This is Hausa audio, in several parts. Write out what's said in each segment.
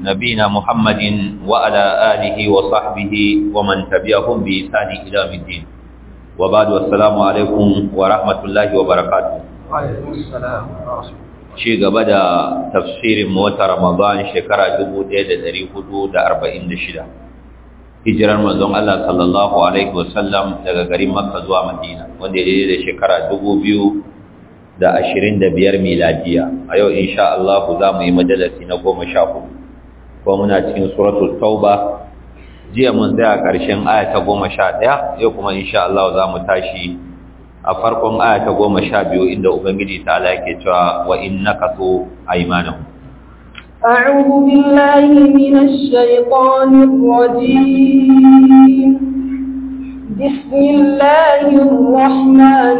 نبينا محمد وعلى آله وصحبه ومن تبعهم بإحسان إلى يوم الدين وبعد والسلام عليكم ورحمة الله وبركاته وعليكم السلام ورحمة ci gaba da tafsirin wata Ramadan shekara 1446 hijirar manzon Allah sallallahu alaihi wasallam daga garin Makka zuwa Madina wanda ya da shekara 2025 miladiya a yau insha Allah za mu yi majalisi na 14 ko muna cikin suratul tauba jiya mun tsaya ƙarshen aya ta 11 yau kuma insha Allah za mu tashi a farkon aya ta goma sha biyu inda Ubangiji ta ala yake cewa wa innaka tu aymanahu أعوذ بالله من الشيطان الرجيم بسم الله الرحمن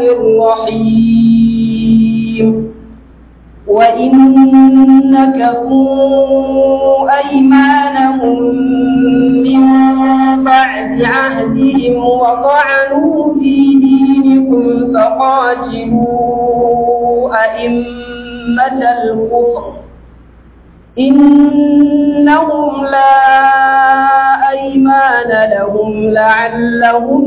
الرحيم وإن نكثوا أيمانهم من بعد عهدهم وطعنوا في دينكم فقاتلوا أئمة الكفر إنهم لا أيمان لهم لعلهم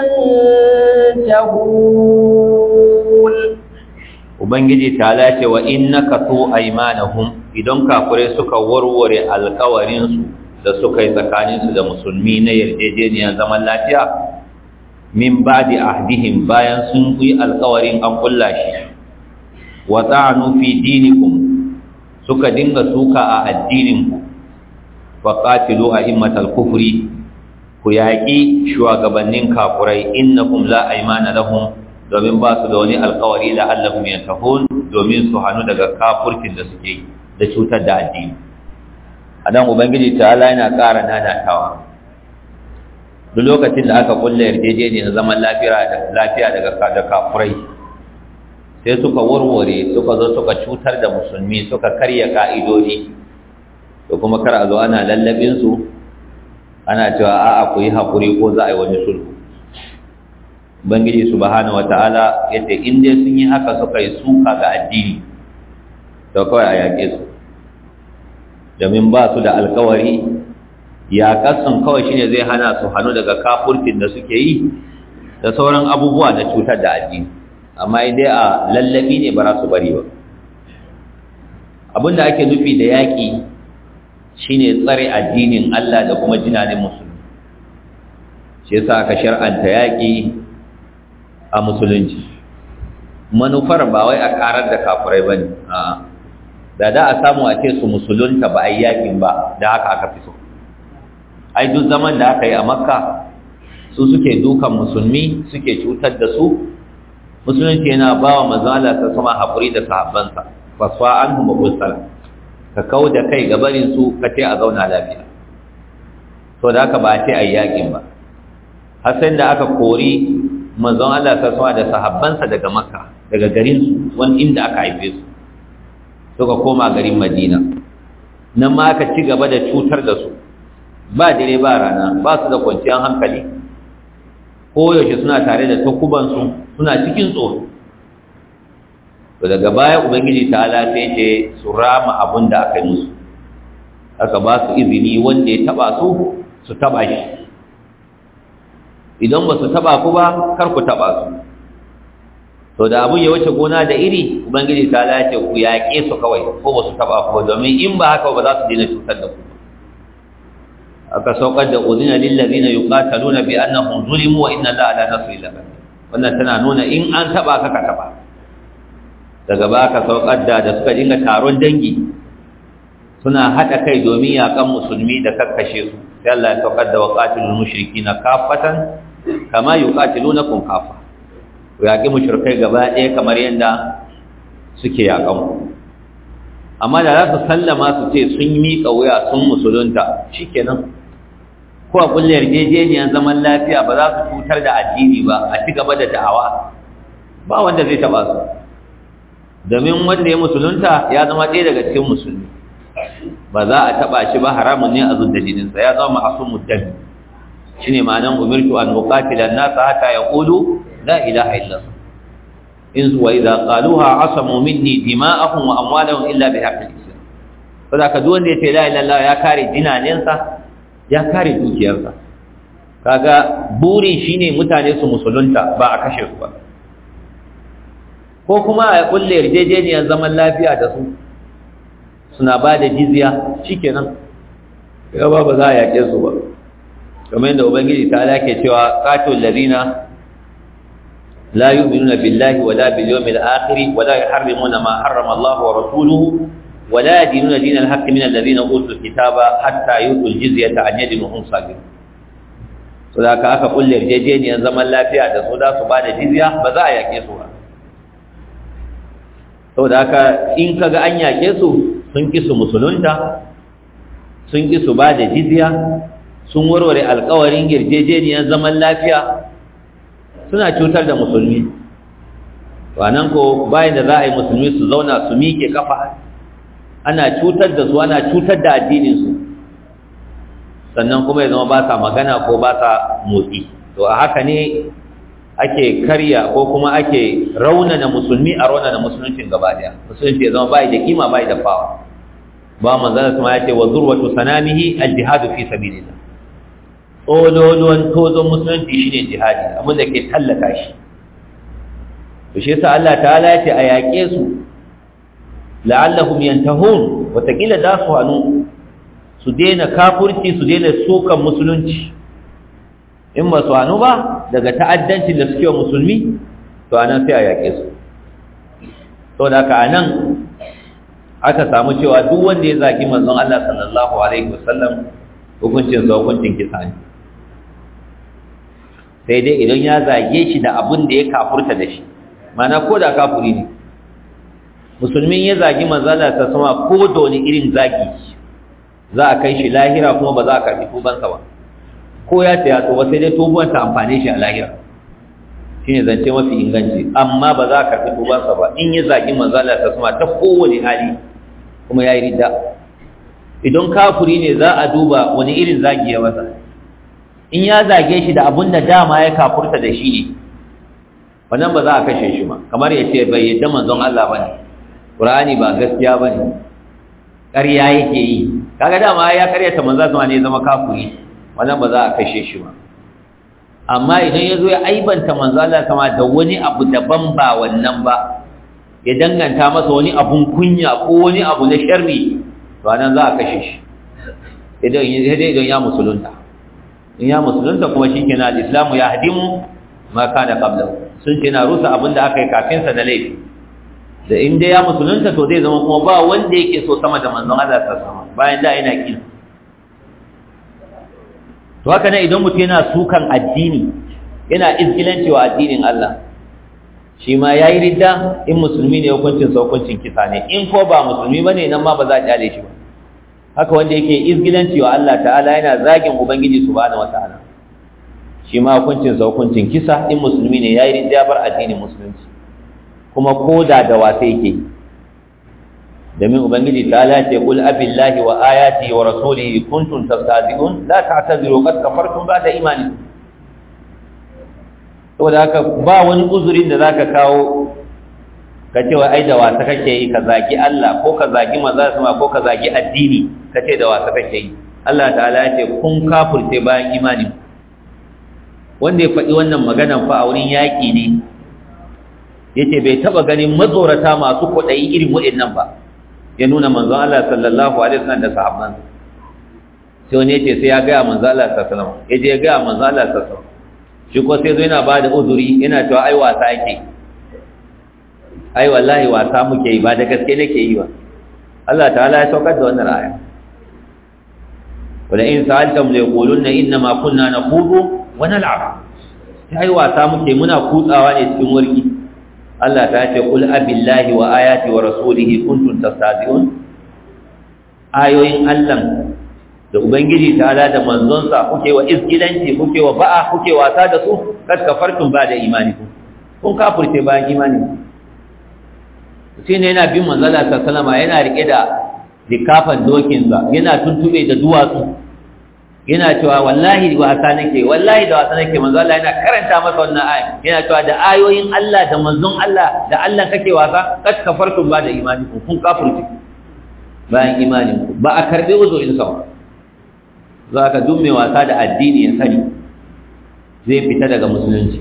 ينتهون Ubangiji ta lace wa innaka tu aymanahum idan kafirai suka warware alkawarinsu da suka yi tsakaninsu da musulmi na yarjejeniyar zaman lafiya min ba'di ahdihim bayan sun yi alkawarin an kulla shi wa ta'anu fi dinikum suka dinga suka a addininku wa qatilu a'immatal kufri ku yaƙi shugabannin kafurai innakum la aymana lahum domin ba su da wani alkawari da Allahum yantahun domin su hannu daga kafurkin da suke da cutar da addini anan ubangiji ta'ala yana ƙara nanatawa duk lokacin da aka kulle yarjejeniyar zaman lafiya daga da kafurai sai suka warware suka zo suka cutar da musulmi suka karya ka'idodi da kuma kar a zo ana lallabinsu ana cewa a'a ku yi haƙuri ko za a yi wani sulhu ubangiji subhanahu wata'ala yace in dai sun yi haka suka yi suka ga addini to kawai a yaƙe su domin ba su da alkawari yaƙarsun kawai shine zai hana su hannu daga kafurkin da suke yi da sauran abubuwa na cutar da addini amma dai a lallabi ne ba za su bari ba abinda ake nufi da yaƙi shine tsare addinin Allah da kuma jinanin musulmi shi yasa aka shar'anta yaƙi a musulunci manufar ba wai a karar da kafurai ba ne da da a samu a ce su musulunta ba a yi yaƙin ba da haka aka fi so ai duk zaman da aka yi a makka su suke dukan musulmi suke cutar da su musulunci yana ba wa mazala ta sama haƙuri da sahabbansa fasfa an huma kulsala ka kau da kai gabarin su ka ce a zauna lafiya to da haka ba a ce a yi yaƙin ba har sai da aka kori manzon Allah ta sama da sahabbansa daga makka daga garin su wani inda aka haife su suka koma garin madina nan ma aka ci gaba da cutar da su ba dare ba rana ba su da kwanciyar hankali koyaushe suna tare da takubansu suna cikin tsoro to daga baya ubangiji ta sai ce su rama abin da aka yi musu aka ba su izini wanda ya taba su su taba shi idan ba su taba ku ba kar ku taba su to da abun ya wuce gona da iri ubangiji ta ce ku yaƙe su kawai ko ba su taba ku domin in ba haka ba za su daina cutar da ku aka saukar da uzina lil ladina yuqataluna bi annahum zulimu wa inna allaha ala nasri laqadir wannan tana nuna in an taba ka ka taba daga ba ka saukar da da suka dinga taron dangi suna hada kai domin yakan musulmi da kakkashe su sai Allah ya saukar da waqatilul mushrikina kafatan kama yuqatilunakum kafa ku yaki mushrikai gaba ɗaya kamar yadda suke yakan ku amma da za su sallama su ce sun miƙa wuya sun musulunta shikenan ko a kulle yarjejeniyar zaman lafiya ba za su cutar da addini ba a ci gaba da da'awa ba wanda zai taba su domin wanda ya musulunta ya zama ɗaya daga cikin musulmi ba za a taba shi ba haramun ne a zudda jininsa ya zama ma'asumud dami shine ma'anan umirtu an uqatila an-nasa hatta yaqulu la ilaha illallah in wa idza qaluha asamu minni dima'ahum wa amwalahum illa bi haqqil islam saboda ka duk wanda ya ce la ilaha illallah ya kare dinanensa ya kare dukiyarsa kaga burin shine mutane su musulunta ba a kashe su ba ko kuma a kulle yarjejeniyar zaman lafiya da su suna ba da jizya shikenan ya ba ba za a yaƙe su ba kamar yadda ubangiji ta alake cewa qatul ladina la yu'minuna billahi wala bil yawmil akhir wala yuharrimuna ma harrama Allah wa rasuluhu wala yadinuna dinal haqqi min alladhina utul kitaba hatta yu'tul jizyata an yadin hum sagir so da aka aka kulle yarjejeniyar zaman lafiya da su da su ba da jizya ba za a yaƙe su ba saboda haka in kaga an yaƙe su sun ƙi su musulunta sun ƙi su ba da jizya sun warware alƙawarin yarjejeniyar zaman lafiya suna cutar da musulmi nan ko bayan da za a yi musulmi su zauna su miƙe kafa ana cutar da su ana cutar da addininsu sannan kuma ya zama ba sa magana ko ba sa motsi to a haka ne ake karya ko kuma ake raunana musulmi a raunana musuluncin gaba daya musulunci ya zama bai da kima bai da fawa ba manzana kuma ya ce wa zurwatu sanamihi aljihadu fi sabilillah ololuwan tozon musulunci shine jihadi abin da ke tallata shi to shi yasa Allah ta'ala ya ce a yaƙe su la'allahum yantahun watakila da su hannu su daina kafurci su daina sukan musulunci in ba su hannu ba daga ta'addancin da suke wa musulmi to anan sai a yaƙe su to da ka anan aka samu cewa duk wanda ya zagi manzon Allah sallallahu alaihi wasallam hukuncin sa hukuncin kisa ne sai dai idan ya zage shi da abin da ya kafurta da shi mana ko da kafuri ne musulmin ya zagi manzon Allah ta sama ko da wani irin zagi za a kai shi lahira kuma ba za a karbi tubansa ba ko ya saya to ba sai dai tubuwar ta amfane shi a lahira shine zance mafi inganci amma ba za ka karbi tubansa ba in ya zagi manzala ta sama ta kowane hali kuma yayi ridda idan kafuri ne za a duba wani irin zagi ya masa in ya zage shi da abun da dama ya kafurta da shi ne wannan ba za a kashe shi ba kamar ya ce bai yadda manzon Allah bane Qur'ani ba gaskiya bane ƙarya yake yi kaga dama ya karyata manzon sama ne zama kafuri wannan ba za a kashe shi ba amma idan ya zo ya aibanta manzo Allah sama da wani abu daban ba wannan ba ya danganta masa wani abun kunya ko wani abu na sharri to anan za a kashe shi idan idan ya musulunta in ya musulunta kuma shikenan al-islamu ya hadimu ma kana qablahu sun ce na rusa abin da aka yi kafin sa da laifi da in dai ya musulunta to zai zama kuma ba wanda yake so sama da manzon Allah sallallahu alaihi wasallam bayan da yana kin to haka ne idan mutum yana sukan addini yana izgilanci wa addinin Allah shi ma yayi ridda in musulmi ne hukuncin sa hukuncin kisa ne in ko ba musulmi bane nan ma ba za a kyale shi ba haka wanda yake izgilanci wa Allah ta'ala yana zagin ubangiji subhanahu wataala shi ma hukuncin sa hukuncin kisa in musulmi ne yayi ridda bar addinin musulunci kuma koda da wasa yake domin ubangiji ta lace kul abillahi wa ayati wa rasulihi kuntum tastahzi'un la ta'tadiru qad kafartum ba'da imanikum saboda haka ba wani uzurin da zaka kawo ka ce wa ai da wasa kake yi ka zagi Allah ko ka zagi manzo sama ko ka zagi addini ka ce da wasa kake yi Allah ta'ala ya ce kun kafirce bayan imani wanda ya faɗi wannan maganan fa a wurin yaƙi ne yace bai taba ganin matsorata masu kwaɗayi irin waɗannan ba ya nuna manzon Allah sallallahu alaihi wasallam da sahabban sai wani yace sai ya ga manzon Allah sallallahu alaihi wasallam yaje ya ga manzon Allah sallallahu alaihi wasallam shi ko sai zo yana ba da uzuri yana cewa ai wasa yake ai wallahi wasa muke yi ba da gaske nake yi ba Allah ta'ala ya saukar da wannan aya wala in sa'altum la yaquluna inna ma kunna naqudu wa nal'ab ai wasa muke muna kutsawa ne cikin warki Allah ta ce kul abillahi wa ayati wa rasulihi kuntum tastahzi'un ayoyin Allah da ubangiji ta ala da manzonsa kuke wa izgilanci kuke wa ba'a kuke wasa da su kad kafartum ba da imanikum kun kafirce bayan imani shi ne yana bin manzala ta salama yana rike da likafan dokinsa yana tuntube da duwatsu yana cewa wallahi wasa nake wallahi da wasa nake manzo Allah yana karanta masa wannan aya yana cewa da ayoyin Allah da manzon Allah da Allah kake wasa kad kafartum ba da imani kun kafirci bayan imanin ku ba a karbi uzurin sa za ka duk mai wasa da addini ya sani zai fita daga musulunci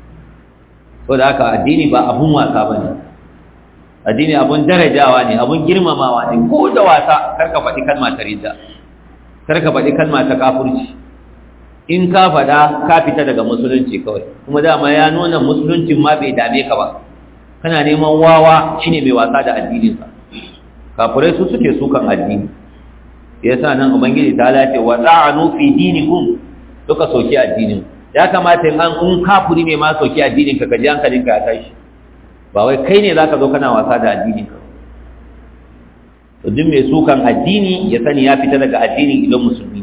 ko da haka addini ba abun wasa ba ne addini abun darajawa ne abun girmamawa ne ko da wasa karka faɗi kalma ta ridda karka faɗi kalma ta kafurci in ka faɗa ka fita daga musulunci kawai kuma dama ya nuna musuluncin ma bai dame ka ba kana neman wawa shine mai wasa da addininsa kafurai su suke sukan addini yasa nan ubangiji ta lace wa ta'anu fi dinikum duka soki addinin ya kamata in an in kafuri ne ma soki addinin ka kaji hankalin ka ya tashi ba wai kai ne zaka zo kana wasa da addinin ka to duk mai sukan addini ya sani ya fita daga addinin idan musulmi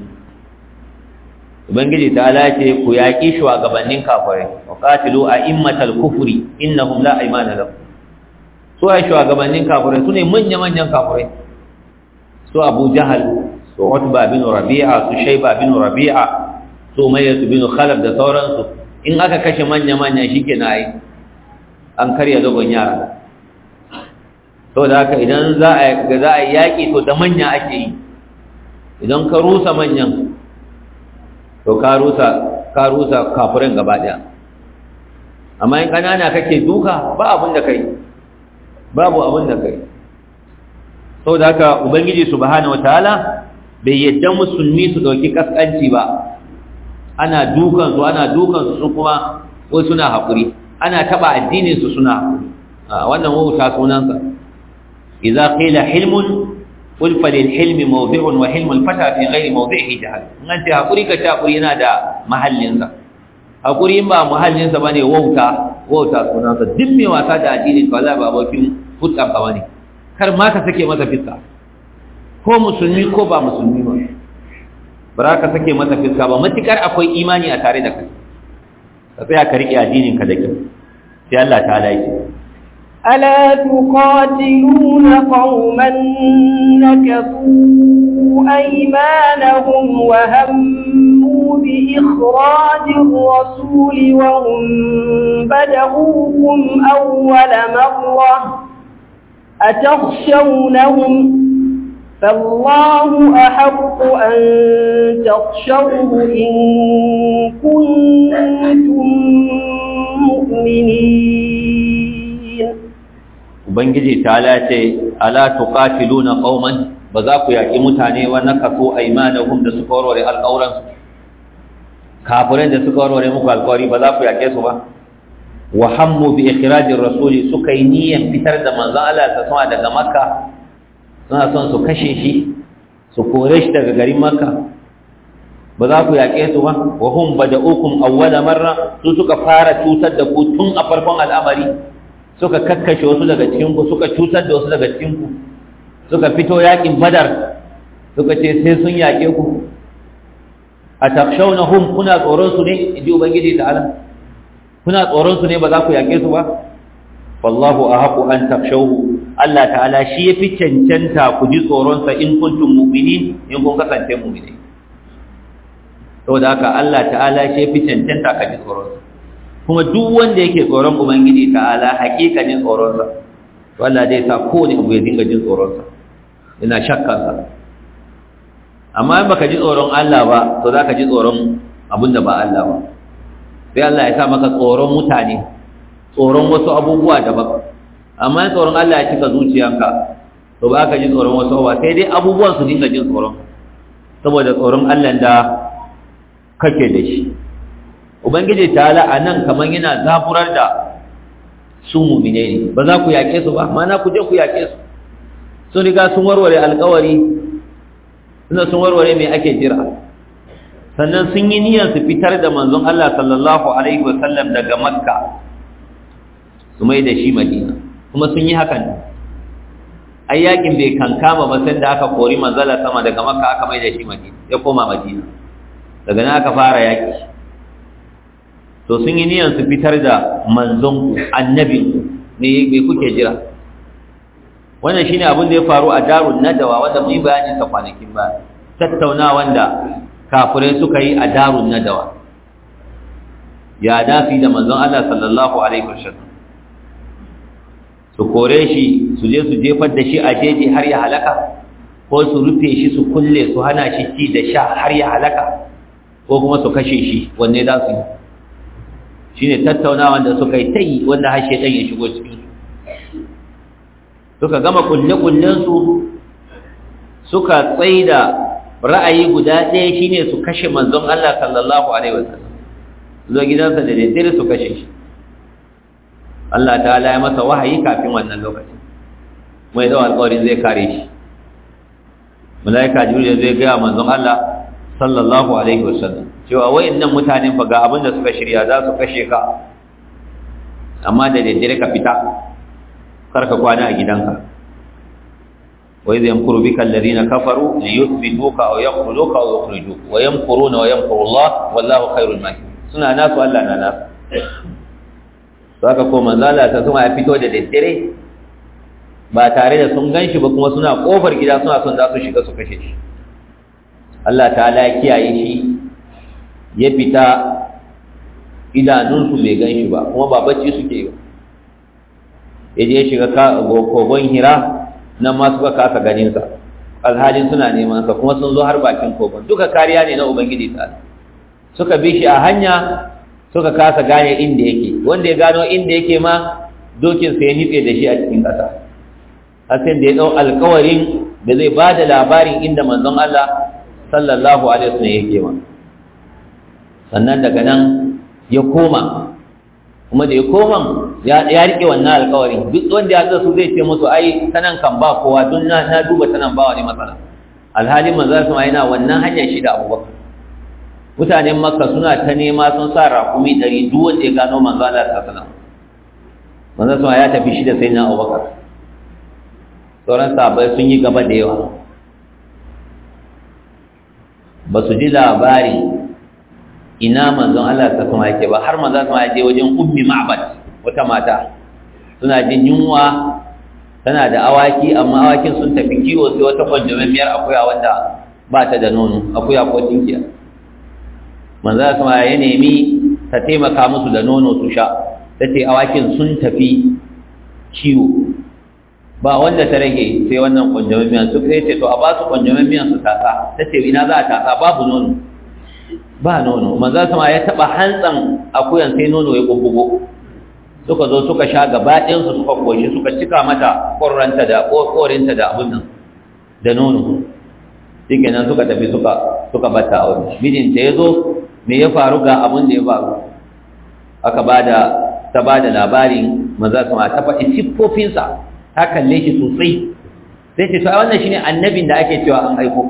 ubangiji ta lace ku yaƙi shugabannin kafirai wa qatilu a'immatal kufri innahum la aymana lahum su ai shugabannin kafirai su ne manya-manyan kafirai su abu jahal su utba bin rabi'a su shaiba bin rabi'a su umayyatu bin khalaf da sauransu in aka kashe manya-manya shike na yi an karya dogon yara to da haka idan za a za a yaki to da manya ake yi idan ka rusa manyan to ka rusa ka rusa kafirin gaba daya amma in kanana kake duka ba abin da kai babu abin da kai saboda haka ubangiji subhanahu wataala bai yadda musulmi su dauki kaskanci ba ana dukan su ana dukan su su kuma ko suna hakuri ana taba addinin su suna hakuri a wannan wauta sunansa idza qila hilmun qul falil hilmi mawdi'un wa hilmul fata fi ghairi mawdi'ihi jahal nan ce hakuri ka ta hakuri yana da mahallin sa hakuri in ba mahallin sa bane wauta wauta sunansa duk mai wasa da addinin ka wallahi ba bakin fuska ka bane kar ma ka sake masa fiska ko musulmi ko ba musulmi ba bara ka sake masa fiska ba matukar akwai imani a tare da kai ka tsaya ka riƙe addinin ka da kyau sai Allah ta yake ألا تقاتلون قوما نكثوا أيمانهم وهموا بإخراج الرسول وهم بدأوكم أول مرة أتخشونهم فالله أحق أن تخشوه إن كنتم مؤمنين ubangiji ta lace ala tuqatiluna qauman ba za ku yaki mutane wa nakasu aymanahum da suka warware alƙawran su kafirai da suka warware muku alƙawari ba za ku yake su ba wa hammu bi ikhrajir rasuli suka yi niyyar fitar da manzon Allah ta sama daga makka suna son su kashe shi su kore shi daga garin makka ba za ku yaƙe su ba wa hum bada'ukum awwala marra su suka fara cutar da ku tun a farkon al'amari suka kakkashe wasu daga cikin ku suka cutar da wasu daga cikin ku suka fito yaƙin badar suka ce sai sun yaƙe ku atakshawnahum kuna tsoron su ne inji ubangiji ta'ala kuna tsoron su ne ba za ku yaƙe su ba wallahu ahaqu an takshawhu Allah ta'ala shi yafi cancanta ku ji tsoron sa in kuntum mu'minin in kun kasance mu'minai saboda haka Allah ta'ala shi yafi cancanta ka ji tsoron sa kuma duk wanda yake tsoron ubangiji ta'ala hakikanin tsoron sa to Allah zai sa kowane abu ya dinga jin tsoron sa ina shakkan sa amma in baka ji tsoron Allah ba to zaka ji tsoron abinda ba Allah ba sai Allah ya sa maka tsoron mutane tsoron wasu abubuwa daban amma tsoron Allah ya cika zuciyanka to ba ka ji tsoron wasu abubuwa sai dai abubuwan su dinga jin tsoron saboda tsoron Allah da kake da shi ubangiji ta'ala a nan kamar yana zaburar da su mumine ne ba za ku yaƙe su ba mana ku je ku yaƙe su sun riga sun warware alƙawari suna sun warware mai ake jira sannan sun yi niyyar su fitar da manzon Allah sallallahu alaihi wasallam daga makka su mai da shi madina kuma sun yi hakan ai yakin bai kankama ba sai da aka kori manzala sama daga makka aka mai da shi madina ya koma madina daga nan aka fara yaki to sun yi niyyar su fitar da manzon annabi ne me kuke jira wannan shine abin da ya faru a darun nadawa wanda mun yi bayanin sa kwanakin ba tattaunawa wanda kafirai suka yi a darun nadawa ya dafi da manzon Allah sallallahu alaihi wasallam su kore shi su je su jefar da shi a jeji har ya halaka ko su rufe shi su kulle su hana shi ci da sha har ya halaka ko kuma su kashe shi wanne za su yi shi ne tattaunawa da suka yi ta yi wanda har shaidan ya shigo cikin suka gama kulle-kullensu suka tsaida ra'ayi guda ɗaya shine su kashe manzon Allah sallallahu alaihi wasallam zo gidansa da daddare su kashe shi Allah ta'ala ya masa wahayi kafin wannan lokacin mai da alƙawarin zai kare shi malaika jibril zai ga manzon Allah sallallahu alaihi wasallam cewa wayannan mutanen fa ga abin da suka shirya za su kashe ka amma da daddare ka fita karka kwana a gidanka وإذ يمكر بك الذين كفروا ليثبتوك أو يقتلوك أو يخرجوك ويمكرون ويمكر الله والله خير الماكرين suna nasu Allah na nasu saka ko manzala ta suma ya fito da daddare ba tare da sun ganshi ba kuma suna kofar gida suna son za su shiga su kashe shi Allah ta'ala ya kiyaye shi ya fita idanunsu bai ganshi ba kuma ba bacci suke yi ya je shiga kogon hira nan ma suka kasa ganinsa alhalin suna neman sa kuma sun zo har bakin kogon duka kariya ne na ubangiji ta suka bi shi a hanya suka kasa gane inda yake wanda ya gano inda yake ma dokin sa ya nitse da shi a cikin ƙasa har sai da ya dau alƙawarin da zai ba da labarin inda manzon Allah sallallahu alaihi wasallam yake ma sannan daga nan ya koma kuma da ya koma ya rike wannan alkawarin duk wanda ya zo su zai ce musu ai tanan kan ba kowa don na na duba tanan ba wani matsala alhalin manzo sama yana wannan hanyar shi da Abubakar mutanen Makka suna ta nema sun sa rakumi dari duk wanda ya gano manzo Allah sallallahu alaihi wasallam manzo sama ya tafi shi da sayyidina Abubakar sauran sahabbai sun yi gaba da yawa ba su ji labari ina manzon Allah ta kuma yake ba har manzon sama je wajen ummi ma'bad wata mata suna jin yunwa tana da awaki amma awakin sun tafi kiwo sai wata kwanjamemiyar akuya wanda ba ta da nono akuya ko tinkiya manzon sama ya nemi ta taimaka musu da nono su sha ta ce awakin sun tafi kiwo ba wanda ta rage sai wannan kwanjamemiyar su sai ce to a ba su kwanjamemiyar su tasa ta ce ina za a tasa babu nono ba nono maza sama ya taba hantsan akuyan sai nono ya bubbugo suka zo suka sha gaba ɗayan su suka koshi suka cika mata korranta da korinta da abin nan da nono shikenan suka tafi suka suka bata aure mijinta ya zo me ya faru ga abin da ya faru aka bada ta bada labarin maza sama ta faɗi siffofinsa ta kalle shi sosai sai ce to ai wannan shine annabin da ake cewa an aiko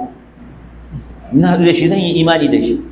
ina da shi zan yi imani da shi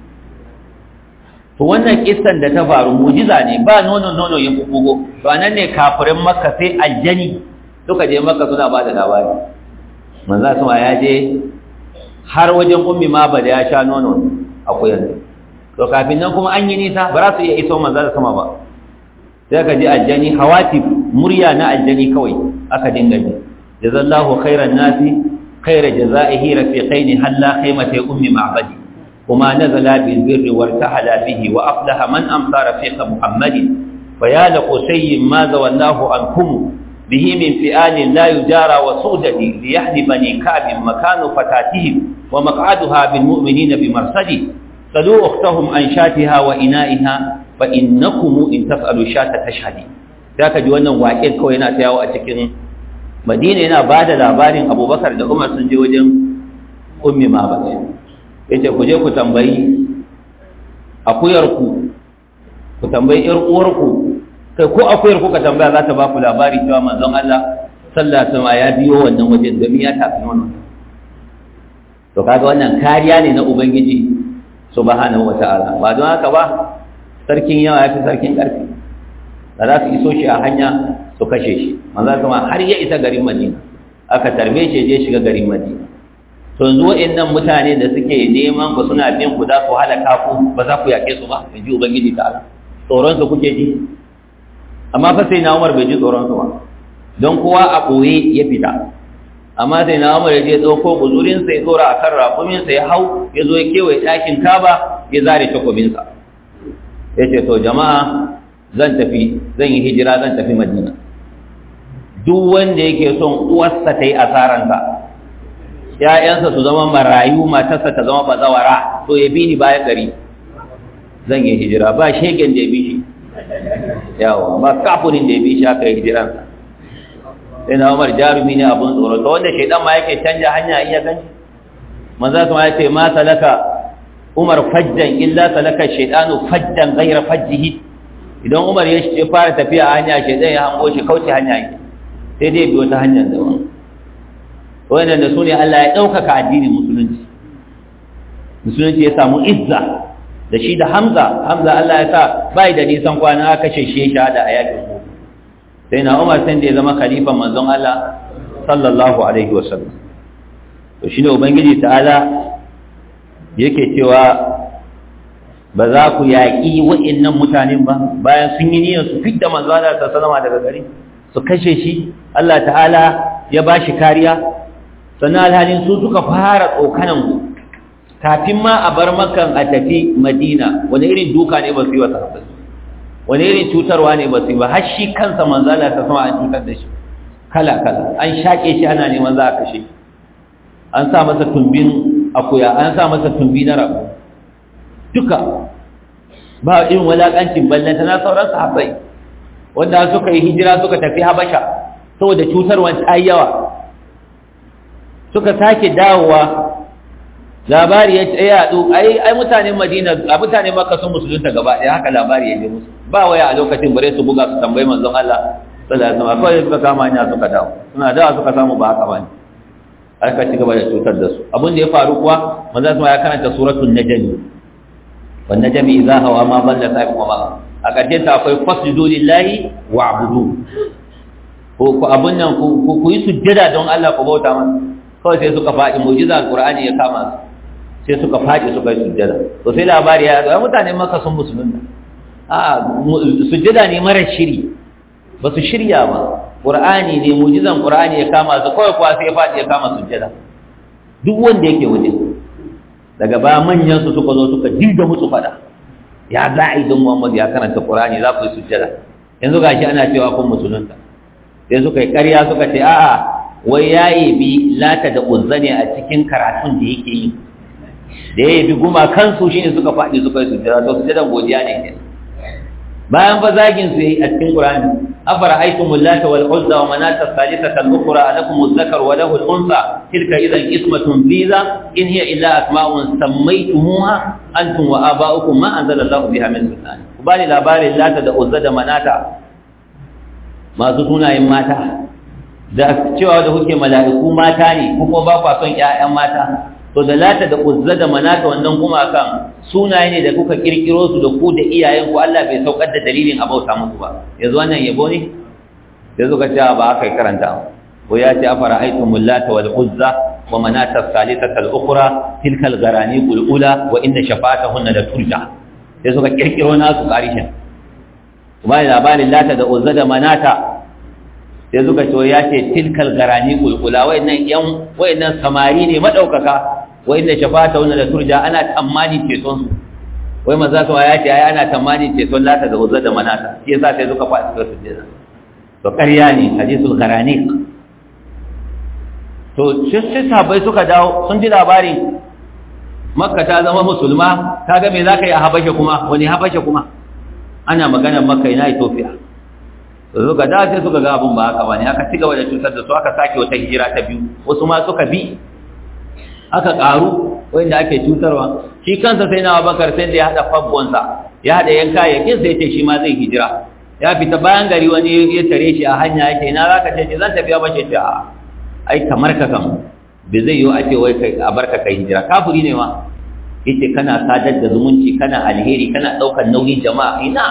to wannan kissan da ta faru mujiza ne ba nono nono ya bubugo to anan ne kafirin makka sai aljani suka je makka suna ba da labari manzo sama ya je har wajen ummi ma ba da ya sha nono akwai yanzu to kafin nan kuma an yi nisa ba za su iya iso manzo sama ba sai ka ji aljani hawati murya na aljani kawai aka dinga ji jazallahu khairan nasi khaira jazaihi rafiqaini halla khaymata ummi ma'badi وما نزل بالبر وارتحل به وأفلح من أمطى رفيق محمد فيا لقسي ما زولاه عنكم به من فئال لا يجارى وسودة ليحد بني كعب مكان فتاتهم ومقعدها بالمؤمنين بمرصد سلوا أختهم عن شاتها وإنائها فإنكم إن تفعلوا شاة تشهدي ذاك جوانا واكيد كوينا تياو أتكين مدينة هنا بعد لابارين أبو بكر da Umar sun je wajen ummi ma ba yace ku je ku tambayi akuyarku ku tambayi ƴar uwarku kai ko akuyar ku ka tambaya za ta ba ku labari cewa manzon Allah sallallahu alaihi wasallam ya biyo wannan wajen domin ya tafi wannan to kaga wannan kariya ne na ubangiji subhanahu wataala ba don haka ba sarkin yawa ya fi sarkin ƙarfi da za su iso shi a hanya su kashe shi manzon kuma har ya isa garin Madina aka tarbe shi je shiga garin Madina to yanzu waɗannan mutane da suke neman ku suna bin ku za su halaka ku ba za ku yaƙe su ba in ji ubangiji ta ala tsoron su kuke ji amma fa sai na umar bai ji tsoron su ba don kowa a ɓoye ya fita amma sai na umar ya je ɗauko guzurin sa ya tsora a kan raƙumin sa ya hau ya zo ya kewaye ɗakin kaba ya zare takobin sa ya ce to jama'a zan tafi zan yi hijira zan tafi madina duk wanda yake son uwarsa ta yi asaranta ‘ya'yansa su zama marayu matarsa ta zama bazawara to ya bi ni bayan gari zan yi hijira ba shegen da ya bi shi yawa ba kafunin da ya bi shi aka yi hijiransa sai na umar jarumi ne abin tsoro ta wanda shaidan ma yake canja hanya iya gani manza su ma ya ce ma salaka umar fajjan illa salaka shaidanu fajjan gaira fajjihi idan umar ya fara tafiya a hanya shaidan ya hango shi kauce hanya yi sai dai biyo ta hanyar daban wannan da su ne Allah ya ɗaukaka addinin musulunci musulunci ya samu izza da shi da hamza hamza Allah ya sa bai da nisan kwana aka kashe shi shahada a yakin ku sai na umar sai da ya zama khalifan manzon Allah sallallahu alaihi wasallam to shine ubangiji ta'ala yake cewa ba za ku yaƙi wa'annan mutanen ba bayan sun yi niyyar su fidda manzon Allah sallallahu alaihi daga gari su kashe shi Allah ta'ala ya ba shi kariya sannan alhalin su suka fara tsokanan ku kafin ma a bar makan a tafi madina wani irin duka ne ba su yi wa sahabbai wani irin cutarwa ne ba su yi ba har shi kansa manzala ta sama an cutar da shi kala kala an shaƙe shi ana neman za a kashe an sa masa tumbin akuya an sa masa tumbi na rabu duka ba irin walaƙancin ballanta na sauran sahabbai wanda suka yi hijira suka tafi habasha saboda cutarwan ta yawa suka sake dawowa labari ya ce yaɗu ai ai mutanen madina a mutanen makka sun musulunta gaba ɗaya haka labari ya je musu ba waya a lokacin bare su buga su tambayi manzon Allah sallallahu alaihi wasallam kawai suka kama hanya suka dawo suna dawa suka samu ba haka bane aka ci gaba da cutar da su abin da ya faru kuwa manzon Allah ya karanta suratul najm wan najmi idza hawa ma dalla sa'ikum wa ma a ƙarshen ta akwai fasjudu lillahi wa'budu ko ku abun nan ku ku yi sujjada don Allah ku bauta masa kawai sai suka faɗi mu'jiza alqur'ani ya kama su sai suka faɗi suka yi sujjada to sai labari ya zo mutanen maka sun musulunta a sujjada ne mara shiri ba su shirya ba qur'ani ne mu'jizan qur'ani ya kama su kawai kuwa sai ya faɗi ya kama sujjada duk wanda yake waje daga ba manyan su suka zo suka dinga musu faɗa ya za a yi don Muhammad ya karanta Qur'ani za ku yi sujjada yanzu gashi ana cewa kun musulunta sai suka yi ƙarya suka ce a'a wai ya bi lata da uzza ne a cikin karatun da yake yi da ya bi guma kansu shine suka faɗi suka yi sujjada to sujjadan godiya ne ke bayan fa zagin su yi a cikin Qur'ani afara aitumul lata wal uzza wa manata thalithata al-ukhra alakum adh-dhakar wa lahu al-unsa tilka idan ismatun biza in hiya illa asma'un sammaytumuha antum wa aba'ukum ma anzalallahu biha min sultan ku bani labarin lata da uzza da manata masu sunayen mata da cewa da kuke mala'iku mata ne ko kuma ba kwa son ƴaƴan mata to da lata da uzza da manata wannan kuma kan sunaye ne da kuka kirkiro su da ku da iyayen ku Allah bai saukar da dalilin a bauta muku ba yanzu wannan yabo ne yanzu ka ce ba aka karanta ko ya ce afara aitumul lata wal uzza wa manata salisata al ukhra tilka al gharani qul ula wa inna shafa'atahunna la turja sai suka kirkiro nasu karishin kuma labarin lata da uzza da manata sai suka ce ya ce tilkal garani kulkula wayannan yan wayannan samari ne madaukaka wayanda shafata wannan da turja ana tamani ceton su wai maza su ya ce ai ana tamani ceton lata da uzza da manata shi yasa sai suka faɗi su sujjada to ƙarya ne hadisul garani to sai sahabbai suka dawo sun ji labarin makka ta zama musulma kaga me zaka yi a habasha kuma wani habasha kuma ana magana makka ina ethiopia suka da sai suka ga abun ba haka bane aka ci gaba da cutar da su aka sake wata hijira ta biyu wasu ma suka bi aka karu wanda ake cutarwa shi kansa sai na Abubakar sai da ya hada fabbonsa ya hada yanka yakin sai ce shi ma zai hijira ya fita bayan gari wani ya tare shi a hanya yake ina zaka ce zan tafi ba ce a ai kamar ka kan bai zai yi a ce wai kai a barka kai hijira kafiri ne ma yace kana sadar da zumunci kana alheri kana daukar nauyin jama'a ina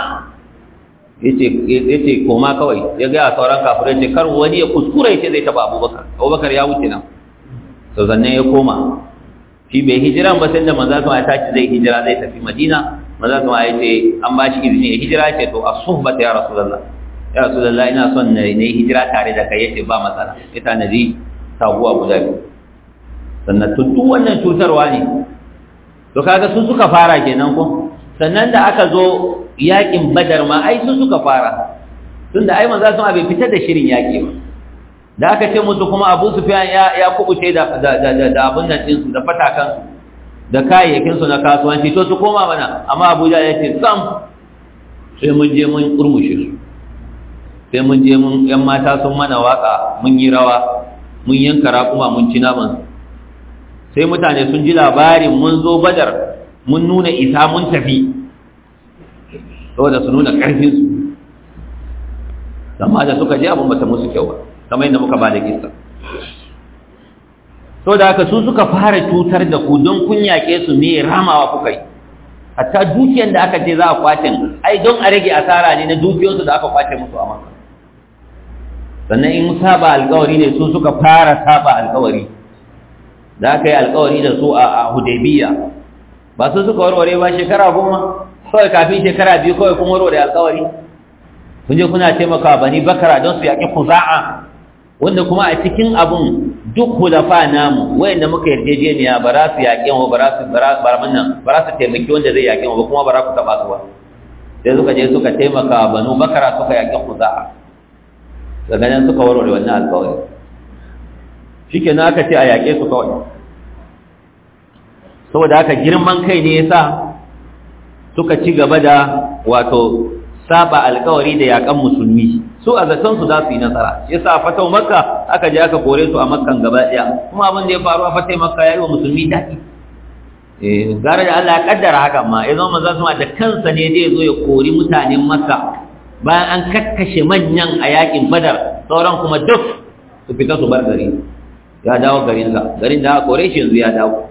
yace koma kawai ya ga sauran kafirai ce kar wani ya kuskura yace zai taba Abubakar Abubakar ya wuce nan to zanne ya koma shi bai hijira ba sai da manzo ya tashi zai hijira zai tafi Madina manzo ya ce an ba shi izini ya hijira ce to as-suhbata ya rasulullah ya rasulullah ina son na yi hijira tare da kai yace ba matsala ita naji taguwa guda biyu sannan to duk wannan cutarwa ne to kaga su suka fara kenan ko sannan da aka zo yakin badar ma ai su suka fara tunda ai manzo sun abin fitar da shirin yaki ba da aka ce musu kuma abu sufiyan ya ya kubuce da da da da abun nan din su da fatakan su da kayayyakin su na kasuwanci to su koma mana amma Abuja ya ce sam sai mun je mun kurmushe su sai mun je mun yan mata sun mana waka mun yi rawa mun yanka raƙuma mun ci naman sai mutane sun ji labarin mun zo badar mun nuna isa mun tafi saboda su nuna ƙarfinsu amma da suka je abin bata musu kyau ba kamar yadda muka ba da kisa so da haka su suka fara cutar da ku don kun yaƙe su me ramawa kuka yi hatta dukiyar da aka ce za a kwace ai don a rage asara ne na dukiyarsu da aka kwace musu a maka sannan in saba alkawari ne su suka fara saba alkawari da aka yi alkawari da su a hudaybiya ba su suka warware ba shekara goma kawai kafin shekara biyu kawai kun warware alkawari kun je kuna taimakawa bani bakara don su yaƙi kuza'a wanda kuma a cikin abun duk hulafa namu wayanda muka yarjejeniya ba za su yaƙi wa ba za su ba za su taimaki wanda zai yaƙi wa ba kuma ba za ku taɓa su ba sai suka je suka taimaka banu bakara suka yaƙi kuza'a daga nan suka warware wannan alkawari shi ke na aka ce a yaƙe su kawai saboda haka girman kai ne ya sa suka ci gaba da wato saba alkawari da yaƙan musulmi su a zaton su za su yi nasara ya sa fatau makka aka je aka kore su a makkan gaba ɗaya kuma abin da ya faru a fatai makka ya yi wa musulmi daɗi gara da Allah ya kaddara hakan ma ya zama manzon sama da kansa ne zai zo ya kori mutanen makka bayan an kakkashe manyan a yakin badar sauran kuma duk su fita su bar gari ya dawo garinsa garin da aka kore shi yanzu ya dawo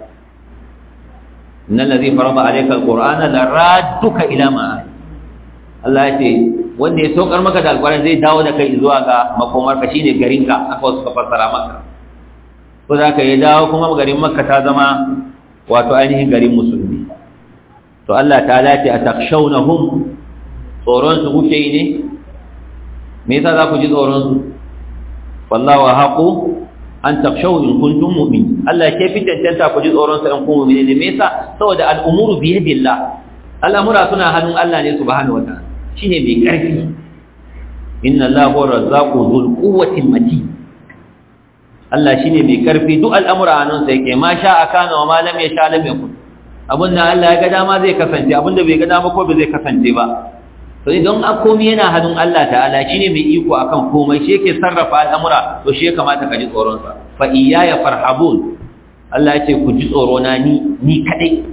innal ladhi farada alayka alqur'ana la radduka ila ma Allah ya ce wanda ya saukar maka da alqur'ani zai dawo da kai zuwa ga makomar ka shine garinka aka wasu ka fassara maka ko za ka yi dawo kuma garin makka ta zama wato ainihin garin musulmi to Allah ta lati a takshawnahum tsoron su kuke yi ne me yasa za ku ji tsoron su wallahu haqu an takshaw in kuntum mu'min Allah ke fi tantanta ku ji tsoron su in kun mu'mini ne me yasa saboda al'umuru bi yadillah al'amura suna hannun Allah ne subhanahu wataala shine mai karfi inna Allahu razzaqu dhul quwwati matin Allah shine mai karfi duk al'amura hannun sa yake ma sha akana wa ma lam yasha lam yakun abinda Allah ya ga dama zai kasance abinda bai ga dama ko bai zai kasance ba to idan a komai yana hannun Allah ta'ala shine mai iko akan komai shi yake sarrafa al'amura to shi ya kamata ka ji tsoron sa fa iyaya farhabun Allah ya ce ku ji tsoro na ni ni kadai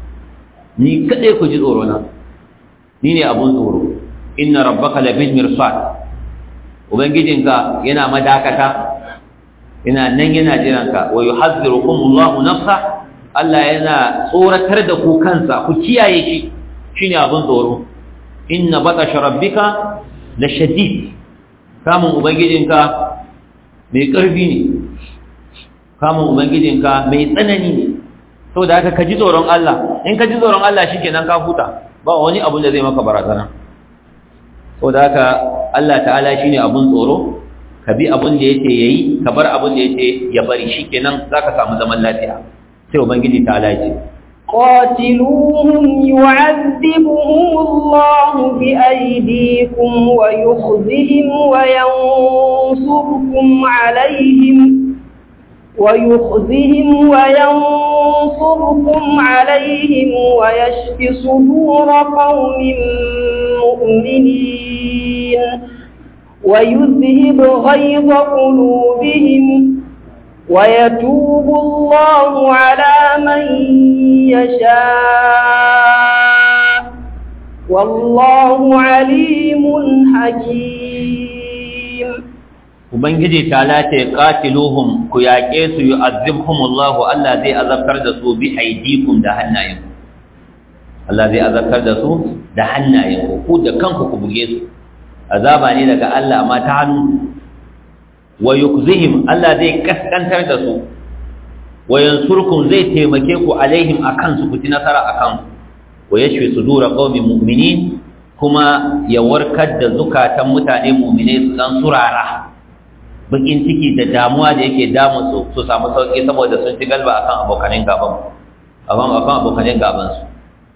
ni kadai ku ji tsoro na ni ne abun tsoro inna rabbaka labil mirsad ubangijinka yana madakata yana nan yana jiranka wa yuhazzirukumullahu nafsa Allah yana tsoratar da ku kansa ku kiyaye shi shine abun tsoro inna batasha rabbika la shadid kamun ubangijinka mai karfi ne kamun ubangijinka mai tsanani ne saboda haka ka ji tsoron Allah in ka ji tsoron Allah shikenan ka huta ba wani abu da zai maka barazana saboda haka Allah ta'ala shine abun tsoro ka bi abun da yake yayi ka bar abun da yake ya bari shikenan zaka samu zaman lafiya sai ubangiji ta'ala ya ce قاتلوهم يعذبهم الله بأيديكم ويخزهم وينصركم عليهم ويخزهم وينصركم عليهم ويشف صدور قوم مؤمنين ويذهب غيظ قلوبهم ويتوب الله على من يشاء والله عليم حكيم ubangiji ta lace qatiluhum ku yaƙe su yu'azzibhumullahu Allah zai azabtar da su bi aidikum da hannayen Allah zai azabtar da su da hannayen ku da kanku ku buge su azaba ne daga Allah amma ta hannu wa yukzihim Allah zai kaskantar da su wa yansurkum zai taimake ku alaihim akan su ku ci nasara akan wa yashfi sudura qaumin mu'minin kuma ya warkar da zukatan mutane mu'mine su dan surara bakin ciki da damuwa da yake damu su su samu sauki saboda sun ci galba akan abokanin gaban akan akan abokanin gaban su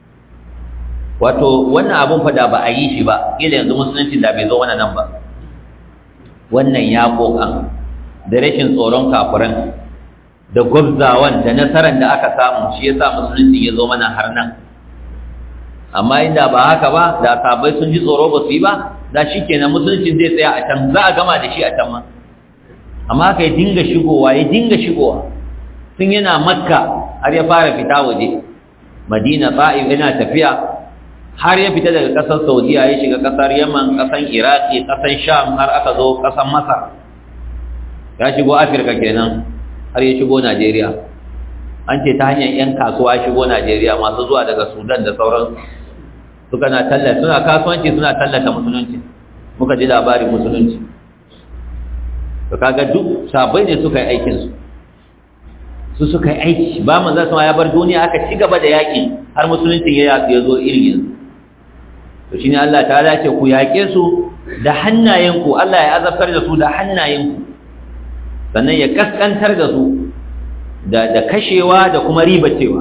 wato wannan abun fa da ba a yi shi ba kila yanzu musulunci da bai zo wannan nan ba wannan ya kokan da rashin tsoron kafiran da gwabzawan da nasarar da aka samu shi yasa musulunci ya zo mana har nan amma inda ba haka ba da sabai sun ji tsoro ba su yi ba da shi kenan musulunci zai tsaya a can za a gama da shi a can ma amma haka ya dinga shigowa ya dinga shigowa tun yana makka har ya fara fita waje madina ta'if yana tafiya har ya fita daga ƙasar saudiya ya shiga ƙasar yaman ƙasar iraki ƙasar sham har aka zo ƙasar masar ya shigo afirka kenan har ya shigo najeriya an ce ta hanyar 'yan kasuwa shigo najeriya masu zuwa daga sudan da sauran suka na tallata suna kasuwanci suna tallata musulunci muka ji labarin musulunci to kaga duk sabai ne suka yi aikinsu su suka yi aiki ba manzan sama ya bar duniya aka ci gaba da yaƙi har musulunci ya zo irin yanzu to shine Allah ta ce ku yaƙe su da hannayenku Allah ya azabtar da su da hannayenku sannan ya kaskantar da su da da kashewa da kuma ribacewa